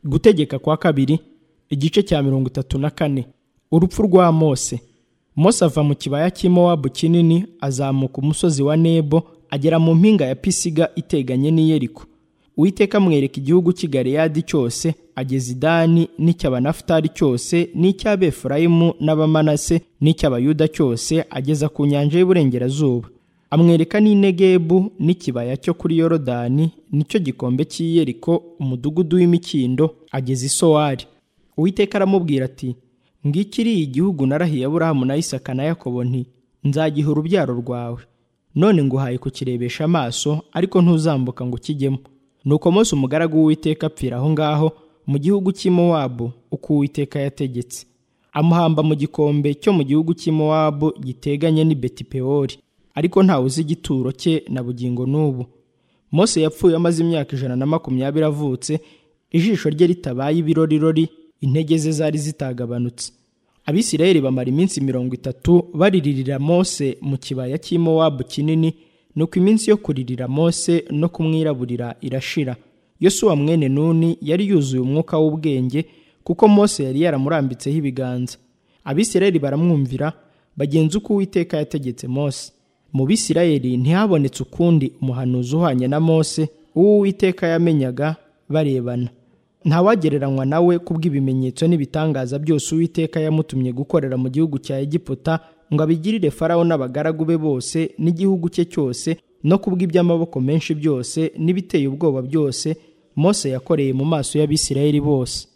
gutegeka kwa kabiri igice cya mirongo itatu na kane urupfu rwa mose mose ava mu kibaya cy'imowabu kinini azamuka umusozi wa nebo agera mu mpinga ya pisiga iteganye n'iyeriko uwiteka amwereka igihugu cy'i galeyadi cyose ageza idani n'icy'abanafutari cyose n'icy'abefurayimu n'abamanase n'icy'abayuda cyose ageza ku nyanja y'uburengerazuba amwereka n'inegebu n'ikibaya cyo kuri yorodani nicyo gikombe cy'iyeriko umudugudu w'imikindo ageza isowari uwiteka aramubwira ati ngikiri igihugu narahiye aburahamu na isaka na yakobo nti nzagiha urubyaro rwawe none nguhaye kukirebesha amaso ariko ntuzambuka ngo ukijyemo nuko Mose umugaragu w'uwiteka apfira aho ngaho mu gihugu cy'imowabu uko uwiteka yategetse amuhamba mu gikombe cyo mu gihugu cy'imowabu giteganye n'i betipewori ariko ntawe uzi igituro cye na bugingo n'ubu Mose yapfuye amaze imyaka ijana na makumyabiri avutse ijisho rye ritabaye ibirorirori intege ze zari zitagabanutse abisirayeli bamara iminsi mirongo itatu bariririra mose mu kibaya cy'imowabu kinini nuko iminsi yo kuririra mose no kumwiraburira irashira yosuwa mwene nuni yari yuzuye umwuka w'ubwenge kuko mose yari yaramurambitseho ibiganza abisirayeli baramwumvira bagenza uko uwiteka yategetse mose mu bisirayeli ntihabonetse ukundi umuhanuzi uhwanye na mose uwo uwiteka yamenyaga barebana ntawagereranywa nawe kubw'ibimenyetso n'ibitangaza byose uwiteka yamutumye gukorera mu gihugu cya egiputa ngo abigirire farawo n'abagaragu be bose n'igihugu cye cyose no kubw'iby'amaboko menshi byose n'ibiteye ubwoba byose mose yakoreye mu maso y'abisirayeli bose